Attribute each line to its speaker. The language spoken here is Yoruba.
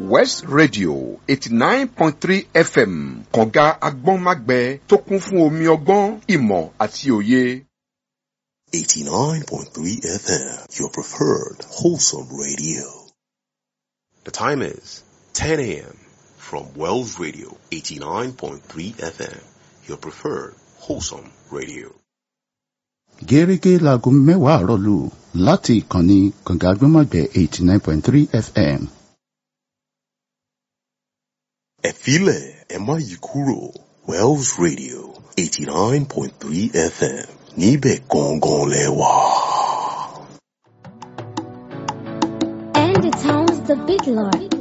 Speaker 1: west radio eighty nine point three fm kànga agbọ́nmágbẹ tó kún fún omi ọgbọ́n ìmọ̀ àti òye.
Speaker 2: 89.3 FM, your preferred wholesome radio. The time is 10 a.m. from Wells Radio 89.3 FM, your preferred wholesome radio.
Speaker 3: gẹ́gẹ́ láago mẹ́wàá àárọ̀ lù láti ìkànnì kànga agbọ́nmágbẹ eighty nine point three fm.
Speaker 2: Ẹ filẹ̀ ẹ má yí kúrò Wells Radio 89.3 FM níbẹ̀ gangan lẹ wà.
Speaker 4: And it sounds the big lord.